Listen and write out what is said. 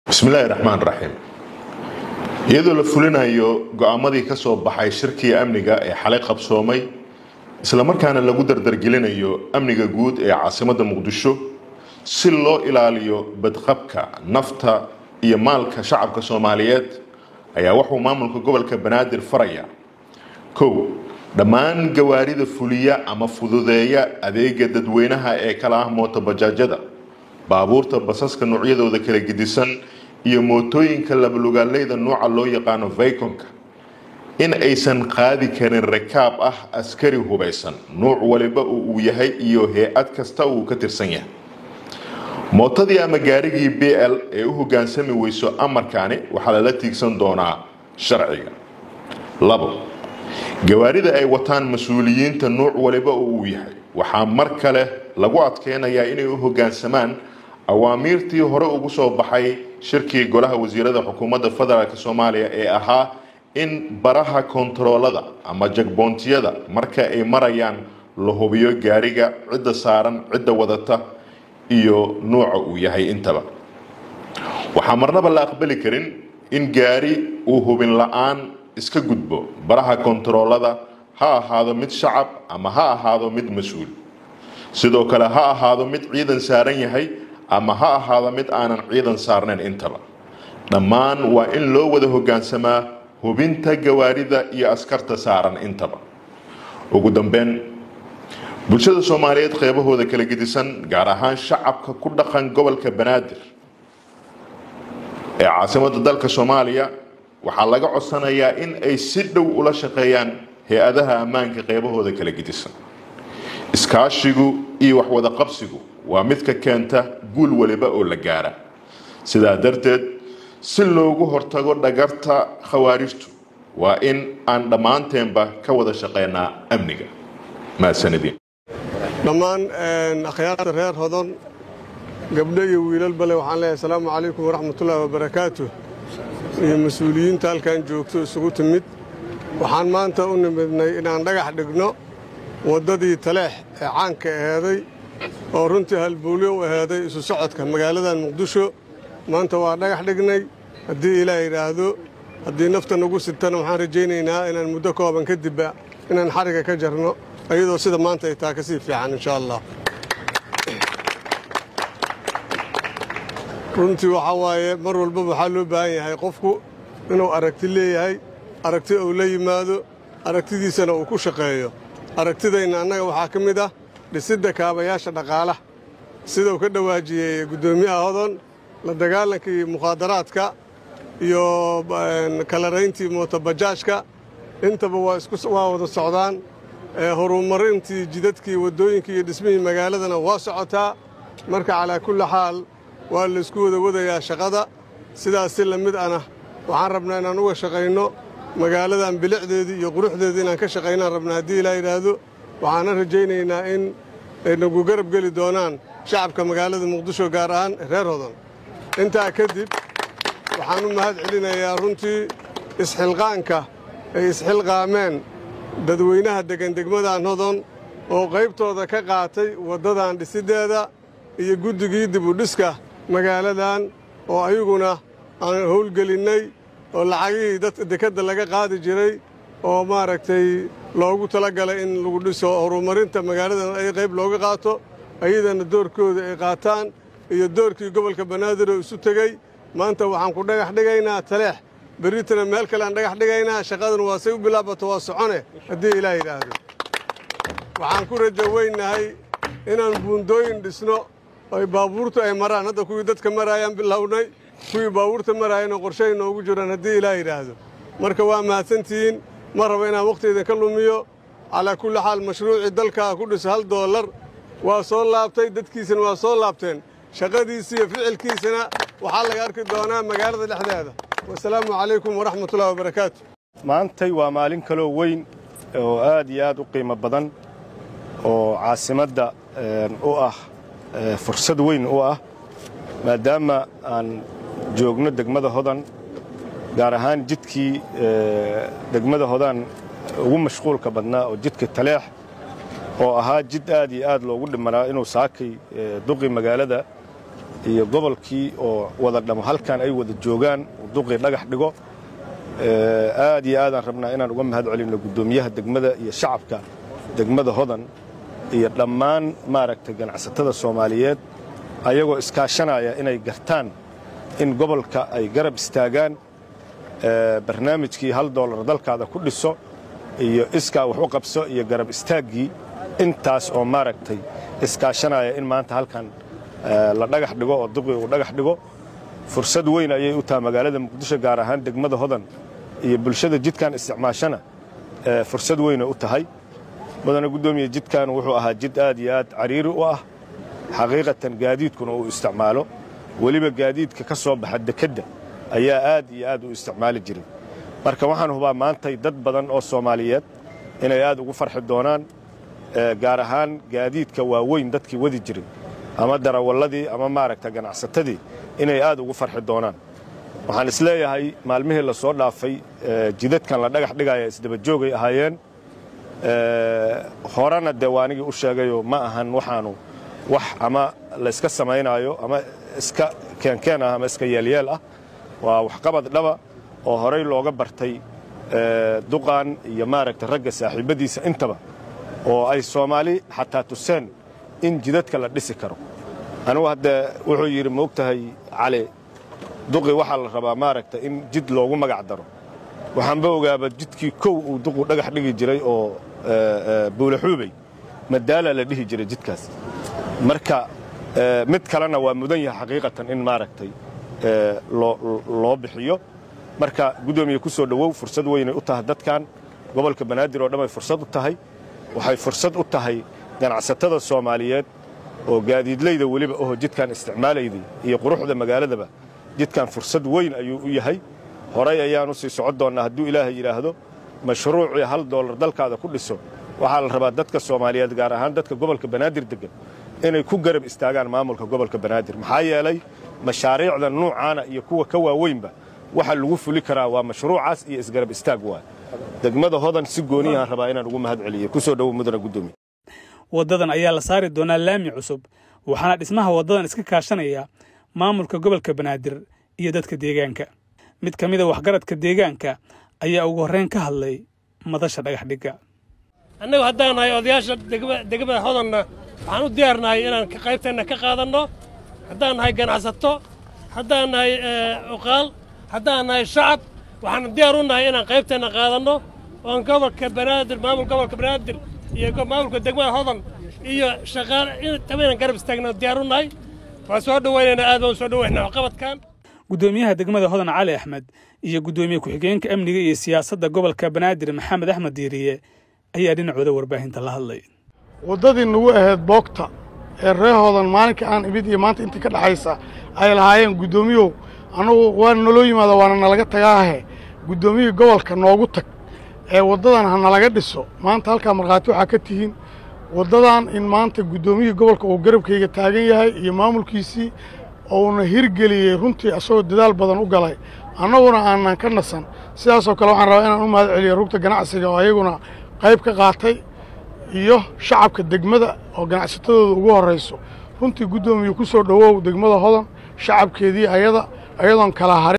bismillaahi raxmaan raxiim iyadoo la fulinayo go-aamadii ka soo baxay shirkii amniga ee xalay qabsoomay islamarkaana lagu dardargelinayo amniga guud ee caasimadda muqdisho si loo ilaaliyo badqabka nafta iyo maalka shacabka soomaaliyeed ayaa wuxuu maamulka gobolka banaadir faraya kow dhammaan gawaarida fuliya ama fududeeya adeega dadweynaha ee kala ah mootobajaajyada baabuurta basaska noocyadooda kala gedisan iyo mootooyinka labalugaaleyda nuuca loo yaqaano vaykonka in aysan qaadi karin rakaab ah askari hubaysan nuuc waliba uu yahay iyo hay-ad kasta uu ka tirsan yahay mootadii ama gaarigii b l ee u hogaansami weyso amarkaani waxaa lala tiigsan doonaa sharciga labo gawaarida ay wataan mas-uuliyiinta nuuc waliba uu yahay waxaa mar kale lagu adkeynayaa inay u hogaansamaan awaamiirtii hore ugu soo baxay shirkii golaha wasiirada xukuumadda federaalk soomaaliya ee ahaa in baraha kontaroolada ama jagboontiyada marka ay marayaan la hubiyo gaariga cidda saaran cidda wadata iyo nuuca uu yahay intaba waxaa marnaba la aqbali karin in gaari uu hubin la-aan iska gudbo baraha kontaroolada ha ahaado mid shacab ama ha ahaado mid mas-uul sidoo kale ha ahaado mid ciidan saaran yahay ama ha ahaado mid aanan ciidan saarnayn intaba dhammaan waa in loo wada hogaansamaa hubinta gawaarida iyo askarta saaran intaba ugu dambeyn bulshada soomaaliyeed qeybahooda kala gedisan gaar ahaan shacabka ku dhaqan gobolka banaadir ee caasimadda dalka soomaaliya waxaa laga codsanayaa in ay si dhow ula shaqeeyaan hay-adaha ammaanka qeybahooda kala gedisan iskaashigu iyo waxwada qabsigu waa midka keenta guul waliba oo la gaara sidaa darteed si loogu hortago dhagarta khawaarijtu waa in aan dhammaanteenba ka wada shaqeynaa amniga mahadsanadiin dhammaan akhyaarta reer hodon gabdho iyo wiilal bale waxaan leeyahay asalaamu calaykum waraxmatullaahi wabarakaatu iyo mas-uuliyiinta halkan joogto isugu timid waxaan maanta u nimidnay inaan dhagax dhigno waddadii taleex ee caanka aheeday oo runtii halbuulyo u aheeday isu socodka magaaladan muqdisho maanta waa dhagax dhignay haddii ilaah yidhaahdo haddii nafta nagu sirtana waxaan rajaynaynaa inaan muddo kooban kadibba inaan xariga ka jarno iyadoo sida maanta ay taa ka sii fiican insha allah runtii waxaa waaye mar walbaba waxaa loo baahan yahay qofku inuu aragti leeyahay aragti uu la yimaado aragtidiisana uu ku shaqeeyo aragtidayna annaga waxaa ka mid ah dhisidda kaabayaasha dhaqaalaha sida uu ka dhawaajiyey guddoomiyaha hodon la dagaalankii mukhaadaraadka iyo kalarayntii mootobajaajka intaba waa wada socdaan horumarintii jidadkii waddooyinkii iyo dhismihii magaaladana waa socotaa marka calaa kulli xaal waa laysku wada wadayaa shaqada sidaas si la mid ana waxaan rabnaa inaan uga shaqayno magaaladan bilicdeedii iyo quruxdeedii inaan ka shaqaynaan rabnaa haddii ilaa yidhaahdo waxaana rajaynaynaa in ay nagu garab geli doonaan shacabka magaalada muqdisho gaar ahaan reer hodon intaa kadib waxaan u mahad celinayaa runtii isxilqaanka ay isxilqaameen dadweynaha deggan degmadan hodon oo qaybtooda ka qaatay waddadan dhisiddeeda iyo guddigii dibudhiska magaaladan oo ayaguna aan howlgelinnay oo lacagihii dadka dekedda laga qaadi jiray oo maaragtay loogu tala galay in lagu dhiso horumarinta magaaladan ay qayb looga qaato ayadana doorkooda ay qaataan iyo doorkii gobolka banaadir oo isu tegey maanta waxaan ku dhagax dhigaynaa taleex berritana meel kale aan dhagax dhigaynaa shaqadan waa say u bilaabato waa socone haddii ilaah yidhaahdo waxaan ku rajo weynnahay inaan buundooyin dhisno ay baabuurtu ay maraan hadda kuwii dadka maraayaan bilownay kuwii baabuurta maraayana qorshahay noogu jiraan haddii ilaah yidhaahdo marka waa mahadsantihiin ma raba inaan wakhtigeeda ka lumiyo calaa kulli xaal mashruucii dalkaa ku dhisa hal doolar waa soo laabtay dadkiisana waa soo laabteen shaqadiisa iyo ficilkiisana waxaa laga arki doonaa magaalada dhexdeeda wasalaamu calaykum waraxmatullahi wabarakaatu maantay waa maalin kaloo weyn oo aad iyo aad u qiimo badan oo caasimadda u ah fursad weyn u ah maadaama aan joogno degmada hodan gaar ahaan jidkii degmada hodan ugu mashquulka badnaa oo jidka taleex oo ahaa jid aad iyo aad loogu dhimanaa inuu saakay duqi magaalada iyo gobolkii oo wada dhamo halkan ay wada joogaan duqii dhagax dhigo aad iyo aadaan rabnaa inaan uga mahad celinno guddoomiyaha degmada iyo shacabka degmada hodan iyo dhammaan maaragtay ganacsatada soomaaliyeed ayagoo iskaashanaya inay gartaan in gobolka ay garab istaagaan barnaamijkii hal doolar dalkaada ku dhiso iyo iskaa wax u qabso iyo garab istaaggii intaas oo maaragtay iskaashanaya in maanta halkan la dhagax dhigo oo duqii uu dhagax dhigo fursad weyn ayay u tahay magaalada muqdisho gaar ahaan degmada hodan iyo bulshada jidkan isticmaashana fursad weyna u tahay mudane guddoomiye jidkan wuxuu ahaa jid aad iyo aad cariiri u ah xaqiiqatan gaadiidkuna uu isticmaalo weliba gaadiidka ka soo baxa dekedda ayaa aad iyo aad u isticmaali jiray marka waxaan hubaa maantay dad badan oo soomaaliyeed inay aad ugu farxi doonaan gaar ahaan gaadiidka waaweyn dadkii wadi jiray ama darawalladii ama maaragta ganacsatadii inay aad ugu farxi doonaan waxaan isleeyahay maalmihii la soo dhaafay jidadkan la dhagax dhigaya isdabajoogay ahaayeen horena dee waanigii u sheegayoo ma ahan waxaanu wax ama layska samaynaayo ama iska keenkeen ah ama iska yeelyeel ah waa waxqabad dhaba oo horay looga bartay duqan iyo maaragta ragga saaxiibbadiisa intaba oo ay soomaali xataa tuseen in jidadka la dhisi karo anugu haddee wuxuu yidhi maogtahay cali duqi waxaa la rabaa maaragta in jid loogu magac daro waxaanba ogaaba jidkii kow uu duqu dhagax dhigi jiray oo buulaxuubey madaala la dhihi jiray jidkaas marka mid kalena waa mudan yahay xaqiiqatan in maaragtay loo bixiyo marka guddoomiye ku soo dhowow fursad weynay u tahay dadkan gobolka banaadir oo dhan ay fursad u tahay waxay fursad u tahay ganacsatada soomaaliyeed oo gaadiidlayda weliba oho jidkan isticmaalayday iyo quruxda magaaladaba jidkan fursad weyn ayuu u yahay horay ayaan u sii socon doonnaa hadduu ilaahay yidhaahdo mashruucii hal doolar dalkaada ku dhiso waxaa la rabaa dadka soomaaliyeed gaar ahaan dadka gobolka banaadir deggan inay ku garab istaagaan maamulka gobolka banaadir maxaa yeelay mashaariicda nuucaana iyo kuwa ka waaweynba waxa lagu fuli karaa waa mashruucaas iyo isgarab istaag waay degmada hodan si gooniyahaan rabaa inaan ugu mahad celiyo kusoo dhowo mudana guddoomiye waddadan ayaa la saari doonaa laami cusub waxaana dhismaha waddadan iska kaashanaya maamulka gobolka banaadir iyo dadka deegaanka mid ka mid a waxgaradka deegaanka ayaa ugu horreyn ka hadlay madasha dhagax dhigga annagu haddaan nahay odayaasha degmada hodanna waxaan u diyaarnahay inaan qaybteenna ka qaadanno haddaan nahay ganacsato haddaan nahay uqaal haddaan nahay shacab waxaan diyaar u nahay inaan qaybteenna qaadanno oon gobolka banaadir maamulka gobolka banaadir iyo maamulka degmada hodan iyo shaqaale intaba inaan garab istaagno diyaar u nahay waan soo dhowaynaynaa aad baan u soo dhowaynaa waxqabadkan guddoomiyaha degmada hodan cali axmed iyo guddoomiye ku-xigeenka amniga iyo siyaasadda gobolka banaadir maxamed axmed diiriye ayaa dhinacooda warbaahinta la hadlay waddadii nagu ahayd boogta ee ree hodan maalinka aan imid iyo maanta intii ka dhaxaysa ay lahaayeen guddoomiyow annugu waana naloo yimaada waana nalaga tagaahe guddoomiyihii gobolka noogu tag ee waddadan ha nalaga dhiso maanta halkaa markhaati waxaa ka tihiin waddadan in maanta guddoomiyihii gobolka uu garabkayga taagan yahay iyo maamulkiisii uuna hirgeliyey runtii asagoo dadaal badan u galay annaguna aanan ka nasan sidaasoo kale waxaan rabaa inaan u mahad celiyo rugta ganacsiga oo ayaguna qayb ka qaatay iyo shacabka degmada oo ganacsatadooda ugu horrayso runtii guddoomiye ku soo dhowow degmada hodan shacabkeedii ayada ayadoon kala harin